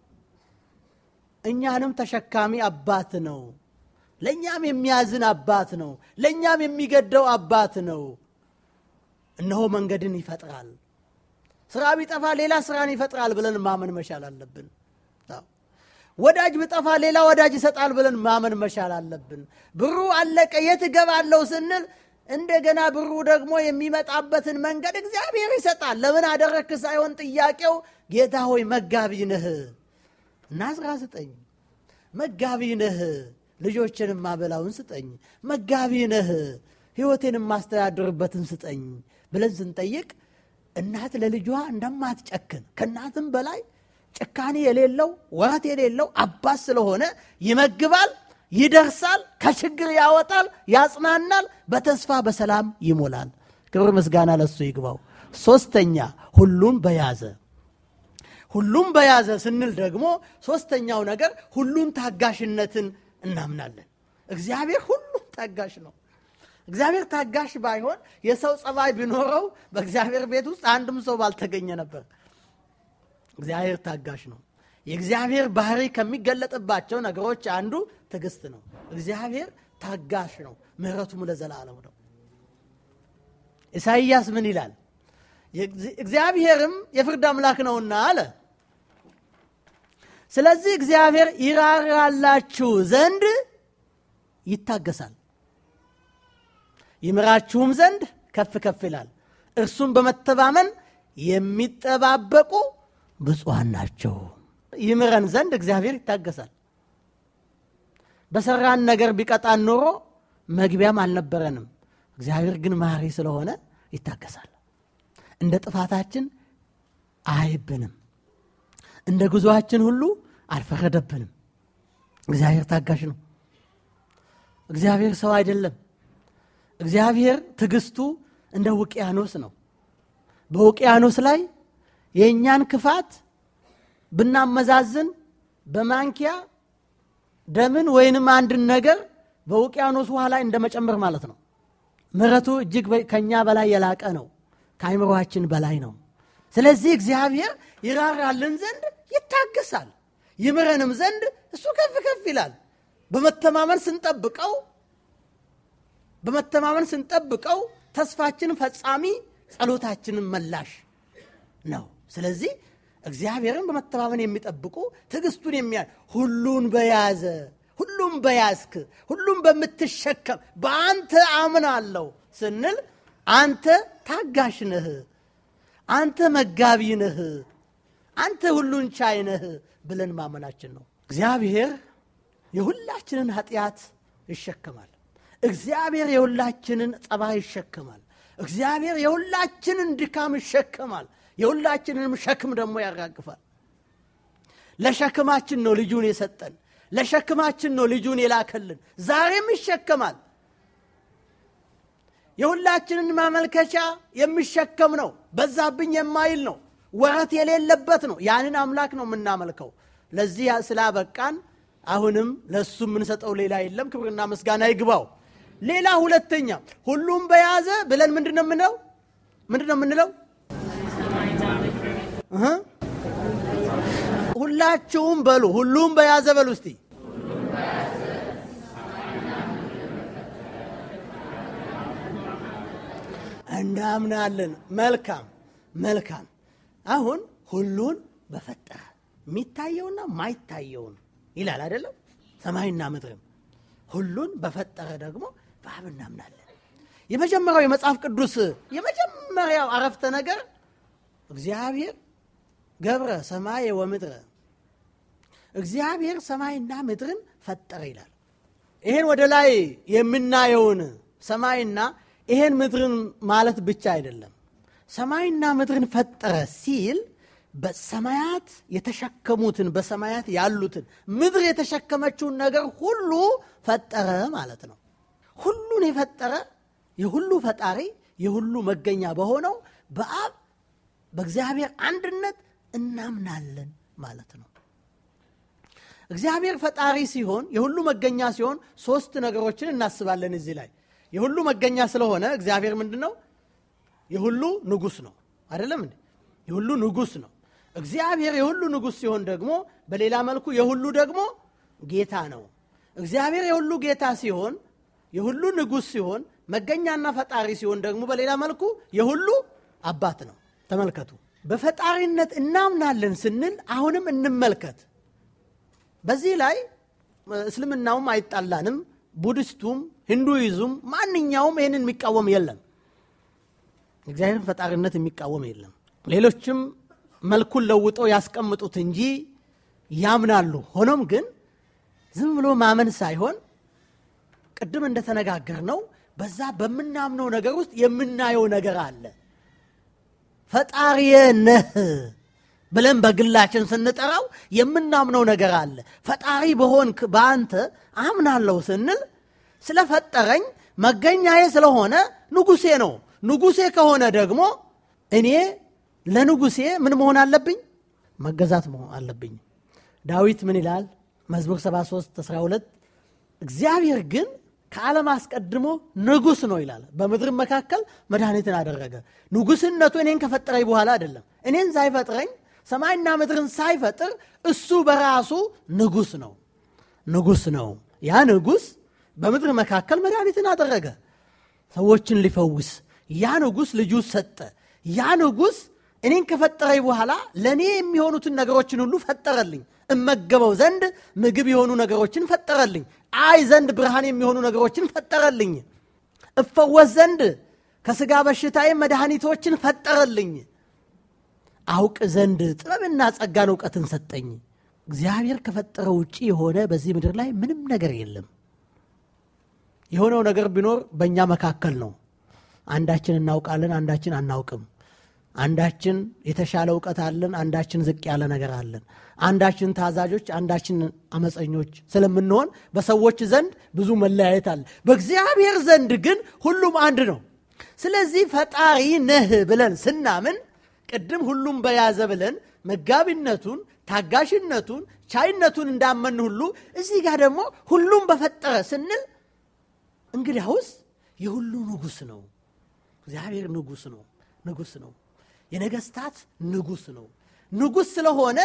እኛንም ተሸካሚ አባት ነው። ለእኛም የሚያዝን አባት ነው። ለእኛም የሚገደው አባት ነው። እነሆ መንገድን ይፈጥራል። ስራ ቢጠፋ ሌላ ስራን ይፈጥራል ብለን ማመን መቻል አለብን። ወዳጅ ብጠፋ ሌላ ወዳጅ ይሰጣል ብለን ማመን መቻል አለብን። ብሩ አለቀ የት እገባለሁ ስንል እንደገና ብሩ ደግሞ የሚመጣበትን መንገድ እግዚአብሔር ይሰጣል። ለምን አደረግክ ሳይሆን ጥያቄው ጌታ ሆይ መጋቢ ነህ እና አስራ ስጠኝ መጋቢ ነህ ልጆችን ማበላውን ስጠኝ፣ መጋቢ ነህ ሕይወቴን የማስተዳድርበትን ስጠኝ ብለን ስንጠይቅ እናት ለልጇ እንደማትጨክን ከእናትም በላይ ጭካኔ የሌለው ወረት የሌለው አባት ስለሆነ ይመግባል፣ ይደርሳል፣ ከችግር ያወጣል፣ ያጽናናል፣ በተስፋ በሰላም ይሞላል። ክብር ምስጋና ለሱ ይግባው። ሶስተኛ ሁሉም በያዘ ሁሉም በያዘ ስንል ደግሞ ሶስተኛው ነገር ሁሉን ታጋሽነትን እናምናለን። እግዚአብሔር ሁሉም ታጋሽ ነው። እግዚአብሔር ታጋሽ ባይሆን የሰው ጸባይ ቢኖረው በእግዚአብሔር ቤት ውስጥ አንድም ሰው ባልተገኘ ነበር። እግዚአብሔር ታጋሽ ነው። የእግዚአብሔር ባህሪ ከሚገለጥባቸው ነገሮች አንዱ ትዕግስት ነው። እግዚአብሔር ታጋሽ ነው፣ ምሕረቱም ለዘላለም ነው። ኢሳይያስ ምን ይላል? እግዚአብሔርም የፍርድ አምላክ ነውና አለ። ስለዚህ እግዚአብሔር ይራራላችሁ ዘንድ ይታገሳል፣ ይምራችሁም ዘንድ ከፍ ከፍ ይላል። እርሱም በመተማመን የሚጠባበቁ ብፁዓን ናቸው። ይምረን ዘንድ እግዚአብሔር ይታገሳል። በሰራን ነገር ቢቀጣን ኖሮ መግቢያም አልነበረንም። እግዚአብሔር ግን ማሪ ስለሆነ ይታገሳል። እንደ ጥፋታችን አይብንም። እንደ ጉዞአችን ሁሉ አልፈረደብንም። እግዚአብሔር ታጋሽ ነው። እግዚአብሔር ሰው አይደለም። እግዚአብሔር ትዕግስቱ እንደ ውቅያኖስ ነው። በውቅያኖስ ላይ የእኛን ክፋት ብናመዛዝን በማንኪያ ደምን ወይንም አንድን ነገር በውቅያኖስ ውሃ ላይ እንደመጨመር ማለት ነው። ምሕረቱ እጅግ ከእኛ በላይ የላቀ ነው። ከአይምሯችን በላይ ነው። ስለዚህ እግዚአብሔር ይራራልን ዘንድ ይታገሳል፣ ይምረንም ዘንድ እሱ ከፍ ከፍ ይላል። በመተማመን ስንጠብቀው በመተማመን ስንጠብቀው ተስፋችን ፈጻሚ፣ ጸሎታችንን መላሽ ነው። ስለዚህ እግዚአብሔርን በመተማመን የሚጠብቁ ትዕግስቱን የሚያ ሁሉን በያዘ ሁሉም በያዝክ ሁሉም በምትሸከም በአንተ አምናለሁ ስንል አንተ ታጋሽ ነህ፣ አንተ መጋቢ ነህ፣ አንተ ሁሉን ቻይ ነህ ብለን ማመናችን ነው። እግዚአብሔር የሁላችንን ኃጢአት ይሸከማል። እግዚአብሔር የሁላችንን ጠባይ ይሸከማል። እግዚአብሔር የሁላችንን ድካም ይሸከማል። የሁላችንንም ሸክም ደግሞ ያራግፋል። ለሸክማችን ነው ልጁን የሰጠን። ለሸክማችን ነው ልጁን የላከልን። ዛሬም ይሸከማል። የሁላችንን ማመልከቻ የሚሸከም ነው። በዛብኝ የማይል ነው። ወረት የሌለበት ነው። ያንን አምላክ ነው የምናመልከው። ለዚህ ስላበቃን አሁንም ለእሱ የምንሰጠው ሌላ የለም። ክብርና ምስጋና ይግባው። ሌላ ሁለተኛ ሁሉም በያዘ ብለን ምንድን ነው የምንለው? ምንድን ነው የምንለው? ሁላችሁም በሉ ሁሉም በያዘ በሉ እስቲ እናምናለን። መልካም መልካም። አሁን ሁሉን በፈጠረ የሚታየውና ማይታየውን ይላል አይደለም? ሰማይና ምድርም ሁሉን በፈጠረ ደግሞ በአብ እናምናለን። የመጀመሪያው የመጽሐፍ ቅዱስ የመጀመሪያው አረፍተ ነገር እግዚአብሔር ገብረ ሰማየ ወምድረ እግዚአብሔር ሰማይና ምድርን ፈጠረ ይላል። ይሄን ወደ ላይ የምናየውን ሰማይና ይሄን ምድርን ማለት ብቻ አይደለም። ሰማይና ምድርን ፈጠረ ሲል በሰማያት የተሸከሙትን በሰማያት ያሉትን ምድር የተሸከመችውን ነገር ሁሉ ፈጠረ ማለት ነው። ሁሉን የፈጠረ የሁሉ ፈጣሪ የሁሉ መገኛ በሆነው በአብ በእግዚአብሔር አንድነት እናምናለን ማለት ነው። እግዚአብሔር ፈጣሪ ሲሆን የሁሉ መገኛ ሲሆን ሶስት ነገሮችን እናስባለን እዚህ ላይ የሁሉ መገኛ ስለሆነ እግዚአብሔር ምንድን ነው? የሁሉ ንጉሥ ነው አይደለም እንዴ? የሁሉ ንጉሥ ነው። እግዚአብሔር የሁሉ ንጉሥ ሲሆን ደግሞ በሌላ መልኩ የሁሉ ደግሞ ጌታ ነው። እግዚአብሔር የሁሉ ጌታ ሲሆን የሁሉ ንጉሥ ሲሆን መገኛና ፈጣሪ ሲሆን ደግሞ በሌላ መልኩ የሁሉ አባት ነው። ተመልከቱ። በፈጣሪነት እናምናለን ስንል አሁንም እንመልከት። በዚህ ላይ እስልምናውም አይጣላንም፣ ቡድስቱም፣ ሂንዱይዙም ማንኛውም ይህንን የሚቃወም የለም። እግዚአብሔርን ፈጣሪነት የሚቃወም የለም። ሌሎችም መልኩን ለውጠው ያስቀምጡት እንጂ ያምናሉ። ሆኖም ግን ዝም ብሎ ማመን ሳይሆን ቅድም እንደተነጋገር ነው በዛ በምናምነው ነገር ውስጥ የምናየው ነገር አለ። ፈጣሪየ ነህ ብለን በግላችን ስንጠራው የምናምነው ነገር አለ። ፈጣሪ በሆንክ በአንተ አምናለሁ ስንል ስለፈጠረኝ መገኛዬ ስለሆነ ንጉሴ ነው። ንጉሴ ከሆነ ደግሞ እኔ ለንጉሴ ምን መሆን አለብኝ? መገዛት መሆን አለብኝ። ዳዊት ምን ይላል? መዝሙር 73 12 እግዚአብሔር ግን ከዓለም አስቀድሞ ንጉሥ ነው ይላል። በምድር መካከል መድኃኒትን አደረገ። ንጉሥነቱ እኔን ከፈጠረኝ በኋላ አይደለም። እኔን ሳይፈጥረኝ ሰማይና ምድርን ሳይፈጥር እሱ በራሱ ንጉሥ ነው። ንጉሥ ነው። ያ ንጉሥ በምድር መካከል መድኃኒትን አደረገ፣ ሰዎችን ሊፈውስ። ያ ንጉሥ ልጁ ሰጠ። ያ ንጉሥ እኔን ከፈጠረኝ በኋላ ለእኔ የሚሆኑትን ነገሮችን ሁሉ ፈጠረልኝ። እመገበው ዘንድ ምግብ የሆኑ ነገሮችን ፈጠረልኝ። አይ ዘንድ ብርሃን የሚሆኑ ነገሮችን ፈጠረልኝ። እፈወስ ዘንድ ከሥጋ በሽታዬ መድኃኒቶችን ፈጠረልኝ። አውቅ ዘንድ ጥበብና ጸጋን እውቀትን ሰጠኝ። እግዚአብሔር ከፈጠረው ውጭ የሆነ በዚህ ምድር ላይ ምንም ነገር የለም። የሆነው ነገር ቢኖር በእኛ መካከል ነው። አንዳችን እናውቃለን፣ አንዳችን አናውቅም። አንዳችን የተሻለ እውቀት አለን፣ አንዳችን ዝቅ ያለ ነገር አለን። አንዳችን ታዛዦች፣ አንዳችን አመፀኞች ስለምንሆን በሰዎች ዘንድ ብዙ መለያየት አለ። በእግዚአብሔር ዘንድ ግን ሁሉም አንድ ነው። ስለዚህ ፈጣሪ ነህ ብለን ስናምን ቅድም ሁሉም በያዘ ብለን መጋቢነቱን፣ ታጋሽነቱን፣ ቻይነቱን እንዳመን ሁሉ እዚህ ጋር ደግሞ ሁሉም በፈጠረ ስንል እንግዲያውስ የሁሉ ንጉሥ ነው። እግዚአብሔር ንጉሥ ነው። ንጉሥ ነው። የነገስታት ንጉሥ ነው። ንጉሥ ስለሆነ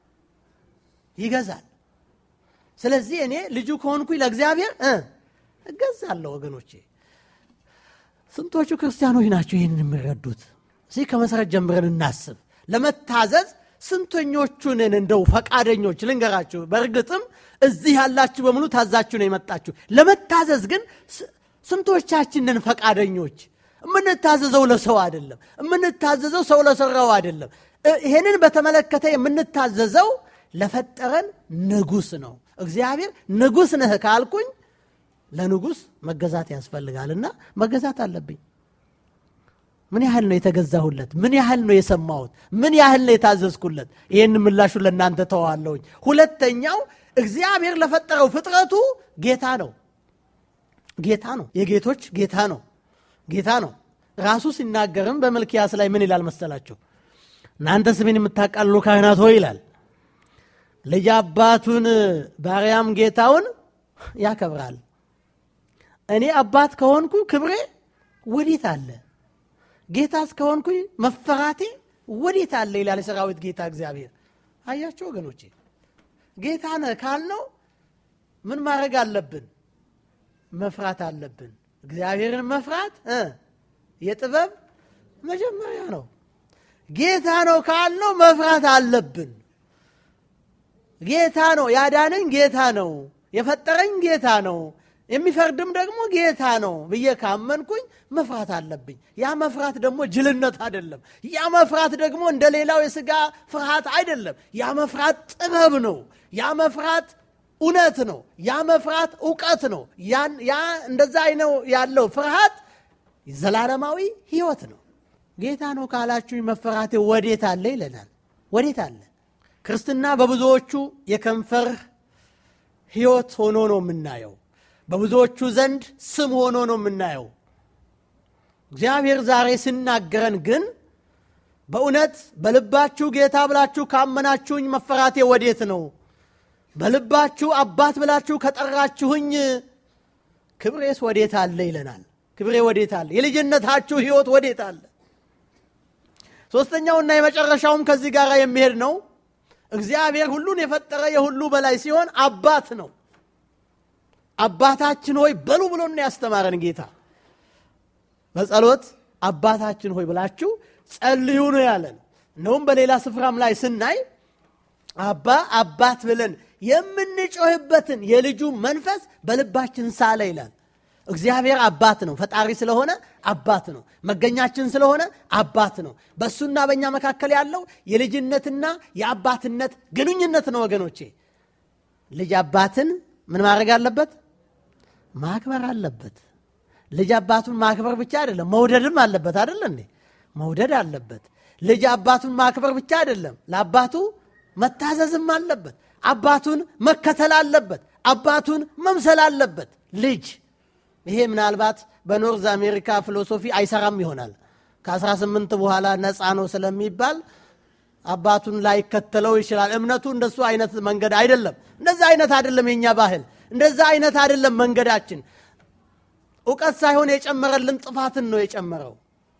ይገዛል። ስለዚህ እኔ ልጁ ከሆንኩኝ ለእግዚአብሔር እገዛለሁ። ወገኖቼ ስንቶቹ ክርስቲያኖች ናቸው ይህንን የሚረዱት? እዚህ ከመሰረት ጀምረን እናስብ። ለመታዘዝ ስንተኞቹንን እንደው ፈቃደኞች ልንገራችሁ። በእርግጥም እዚህ ያላችሁ በሙሉ ታዛችሁ ነው የመጣችሁ። ለመታዘዝ ግን ስንቶቻችንን ፈቃደኞች? የምንታዘዘው ለሰው አይደለም። የምንታዘዘው ሰው ለሰራው አይደለም። ይሄንን በተመለከተ የምንታዘዘው ለፈጠረን ንጉሥ ነው። እግዚአብሔር ንጉሥ ነህ ካልኩኝ ለንጉሥ መገዛት ያስፈልጋልና መገዛት አለብኝ። ምን ያህል ነው የተገዛሁለት? ምን ያህል ነው የሰማሁት? ምን ያህል ነው የታዘዝኩለት? ይህን ምላሹ ለእናንተ ተዋለሁኝ። ሁለተኛው እግዚአብሔር ለፈጠረው ፍጥረቱ ጌታ ነው። ጌታ ነው። የጌቶች ጌታ ነው። ጌታ ነው። ራሱ ሲናገርም በመልኪያስ ላይ ምን ይላል መሰላችሁ? እናንተ ስሜን የምታቃልሉ ካህናት ሆይ ይላል ልጅ አባቱን ባሪያም ጌታውን ያከብራል። እኔ አባት ከሆንኩ ክብሬ ወዴት አለ? ጌታስ ከሆንኩኝ መፈራቴ ወዴት አለ? ይላል የሰራዊት ጌታ እግዚአብሔር። አያቸው ወገኖቼ፣ ጌታ ነህ ካልነው ምን ማድረግ አለብን? መፍራት አለብን። እግዚአብሔርን መፍራት የጥበብ መጀመሪያ ነው። ጌታ ነው ካልነው መፍራት አለብን። ጌታ ነው ያዳነኝ፣ ጌታ ነው የፈጠረኝ፣ ጌታ ነው የሚፈርድም ደግሞ ጌታ ነው ብዬ ካመንኩኝ መፍራት አለብኝ። ያ መፍራት ደግሞ ጅልነት አይደለም። ያ መፍራት ደግሞ እንደ ሌላው የሥጋ ፍርሃት አይደለም። ያ መፍራት ጥበብ ነው። ያ መፍራት እውነት ነው። ያ መፍራት እውቀት ነው። ያ እንደዛ አይነው ያለው ፍርሃት ዘላለማዊ ሕይወት ነው። ጌታ ነው ካላችሁኝ መፈራቴ ወዴት አለ ይለናል። ወዴት አለ? ክርስትና በብዙዎቹ የከንፈር ሕይወት ሆኖ ነው የምናየው። በብዙዎቹ ዘንድ ስም ሆኖ ነው የምናየው። እግዚአብሔር ዛሬ ሲናገረን ግን በእውነት በልባችሁ ጌታ ብላችሁ ካመናችሁኝ መፈራቴ ወዴት ነው? በልባችሁ አባት ብላችሁ ከጠራችሁኝ ክብሬስ ወዴት አለ ይለናል። ክብሬ ወዴት አለ? የልጅነታችሁ ሕይወት ወዴት አለ? ሦስተኛውና የመጨረሻውም ከዚህ ጋር የሚሄድ ነው። እግዚአብሔር ሁሉን የፈጠረ የሁሉ በላይ ሲሆን አባት ነው። አባታችን ሆይ በሉ ብሎን ያስተማረን ጌታ በጸሎት አባታችን ሆይ ብላችሁ ጸልዩ ነው ያለን። እነውም በሌላ ስፍራም ላይ ስናይ አባ አባት ብለን የምንጮህበትን የልጁ መንፈስ በልባችን ሳለ ይላል። እግዚአብሔር አባት ነው። ፈጣሪ ስለሆነ አባት ነው። መገኛችን ስለሆነ አባት ነው። በእሱና በእኛ መካከል ያለው የልጅነትና የአባትነት ግንኙነት ነው። ወገኖቼ ልጅ አባትን ምን ማድረግ አለበት? ማክበር አለበት። ልጅ አባቱን ማክበር ብቻ አይደለም፣ መውደድም አለበት። አይደለ እንዴ? መውደድ አለበት። ልጅ አባቱን ማክበር ብቻ አይደለም፣ ለአባቱ መታዘዝም አለበት። አባቱን መከተል አለበት። አባቱን መምሰል አለበት። ልጅ ይሄ ምናልባት በኖርዝ አሜሪካ ፊሎሶፊ አይሰራም ይሆናል። ከ18 በኋላ ነፃ ነው ስለሚባል አባቱን ላይከተለው ይችላል። እምነቱ እንደሱ አይነት መንገድ አይደለም። እንደዛ አይነት አይደለም የኛ ባህል። እንደዛ አይነት አይደለም መንገዳችን። እውቀት ሳይሆን የጨመረልን ጥፋትን ነው የጨመረው።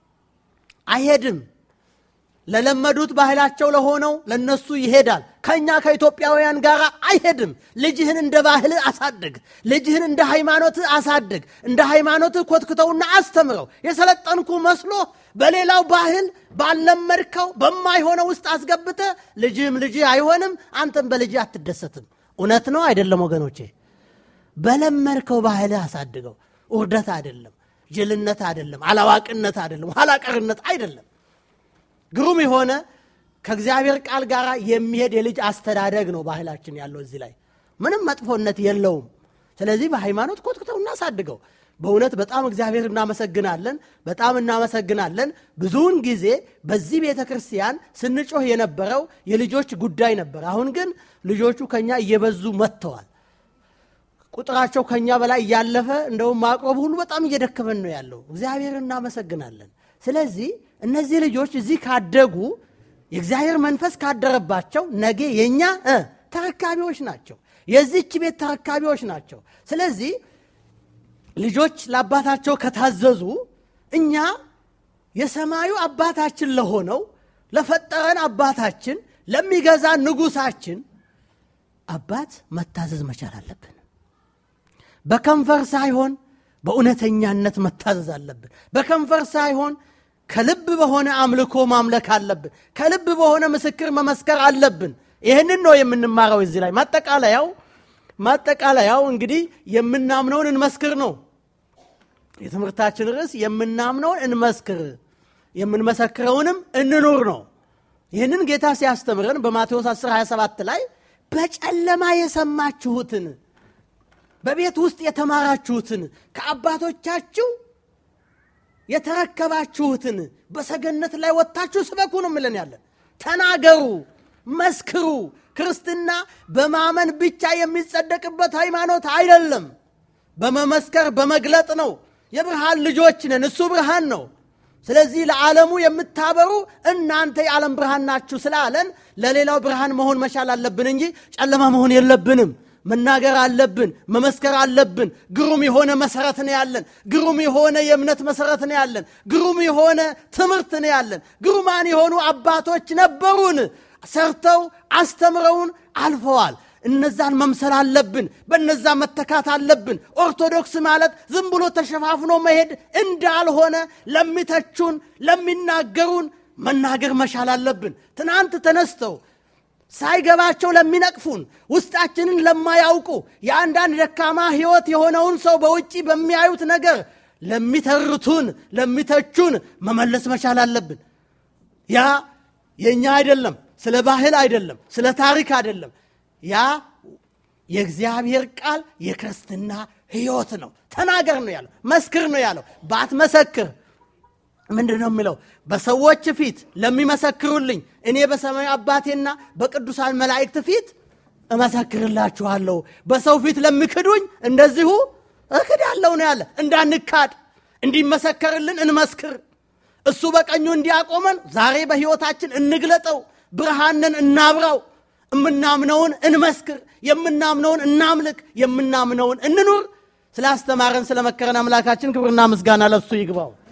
አይሄድም። ለለመዱት ባህላቸው ለሆነው ለነሱ ይሄዳል። ከእኛ ከኢትዮጵያውያን ጋር አይሄድም። ልጅህን እንደ ባህል አሳድግ። ልጅህን እንደ ሃይማኖት አሳድግ። እንደ ሃይማኖት ኮትክተውና አስተምረው። የሰለጠንኩ መስሎ በሌላው ባህል ባለመድከው በማይሆነው ውስጥ አስገብተ ልጅህም ልጅህ አይሆንም። አንተም በልጅህ አትደሰትም። እውነት ነው አይደለም ወገኖቼ? በለመድከው ባህል አሳድገው። ውርደት አይደለም፣ ጅልነት አይደለም፣ አላዋቅነት አይደለም፣ ኋላቀርነት አይደለም። ግሩም የሆነ ከእግዚአብሔር ቃል ጋር የሚሄድ የልጅ አስተዳደግ ነው ባህላችን ያለው እዚህ ላይ ምንም መጥፎነት የለውም። ስለዚህ በሃይማኖት ኮትኩተው እናሳድገው። በእውነት በጣም እግዚአብሔር እናመሰግናለን፣ በጣም እናመሰግናለን። ብዙውን ጊዜ በዚህ ቤተ ክርስቲያን ስንጮህ የነበረው የልጆች ጉዳይ ነበር። አሁን ግን ልጆቹ ከኛ እየበዙ መጥተዋል። ቁጥራቸው ከኛ በላይ እያለፈ እንደውም ማቅረብ ሁሉ በጣም እየደከመን ነው ያለው። እግዚአብሔር እናመሰግናለን። ስለዚህ እነዚህ ልጆች እዚህ ካደጉ የእግዚአብሔር መንፈስ ካደረባቸው ነገ የእኛ ተረካቢዎች ናቸው፣ የዚች ቤት ተረካቢዎች ናቸው። ስለዚህ ልጆች ለአባታቸው ከታዘዙ እኛ የሰማዩ አባታችን ለሆነው ለፈጠረን አባታችን ለሚገዛ ንጉሳችን አባት መታዘዝ መቻል አለብን። በከንፈር ሳይሆን በእውነተኛነት መታዘዝ አለብን። በከንፈር ሳይሆን ከልብ በሆነ አምልኮ ማምለክ አለብን። ከልብ በሆነ ምስክር መመስከር አለብን። ይህንን ነው የምንማረው እዚህ ላይ ማጠቃለያው ማጠቃለያው እንግዲህ የምናምነውን እንመስክር ነው የትምህርታችን ርዕስ። የምናምነውን እንመስክር የምንመሰክረውንም እንኑር ነው። ይህንን ጌታ ሲያስተምረን በማቴዎስ 10 27 ላይ በጨለማ የሰማችሁትን በቤት ውስጥ የተማራችሁትን ከአባቶቻችሁ የተረከባችሁትን በሰገነት ላይ ወጥታችሁ ስበኩ ነው ምለን ያለን። ተናገሩ፣ መስክሩ። ክርስትና በማመን ብቻ የሚጸደቅበት ሃይማኖት አይደለም። በመመስከር በመግለጥ ነው። የብርሃን ልጆች ነን፣ እሱ ብርሃን ነው። ስለዚህ ለዓለሙ የምታበሩ እናንተ የዓለም ብርሃን ናችሁ ስላለን ለሌላው ብርሃን መሆን መቻል አለብን እንጂ ጨለማ መሆን የለብንም። መናገር አለብን፣ መመስከር አለብን። ግሩም የሆነ መሰረት ነው ያለን። ግሩም የሆነ የእምነት መሰረት ነው ያለን። ግሩም የሆነ ትምህርት ነው ያለን። ግሩማን የሆኑ አባቶች ነበሩን፣ ሰርተው አስተምረውን አልፈዋል። እነዛን መምሰል አለብን። በነዛ መተካት አለብን። ኦርቶዶክስ ማለት ዝም ብሎ ተሸፋፍኖ መሄድ እንዳልሆነ ለሚተቹን፣ ለሚናገሩን መናገር መቻል አለብን። ትናንት ተነስተው ሳይገባቸው ለሚነቅፉን ውስጣችንን ለማያውቁ የአንዳንድ ደካማ ሕይወት የሆነውን ሰው በውጭ በሚያዩት ነገር ለሚተርቱን፣ ለሚተቹን መመለስ መቻል አለብን። ያ የእኛ አይደለም፣ ስለ ባህል አይደለም፣ ስለ ታሪክ አይደለም። ያ የእግዚአብሔር ቃል የክርስትና ሕይወት ነው። ተናገር ነው ያለው፣ መስክር ነው ያለው። ባትመሰክር ምንድን ነው የሚለው? በሰዎች ፊት ለሚመሰክሩልኝ እኔ በሰማዩ አባቴና በቅዱሳን መላእክት ፊት እመሰክርላችኋለሁ። በሰው ፊት ለሚክዱኝ እንደዚሁ እክዳለሁ ነው ያለ። እንዳንካድ እንዲመሰከርልን እንመስክር። እሱ በቀኙ እንዲያቆመን ዛሬ በሕይወታችን እንግለጠው። ብርሃንን እናብራው። የምናምነውን እንመስክር። የምናምነውን እናምልክ። የምናምነውን እንኑር። ስላስተማረን ስለመከረን አምላካችን ክብርና ምስጋና ለሱ ይግባው።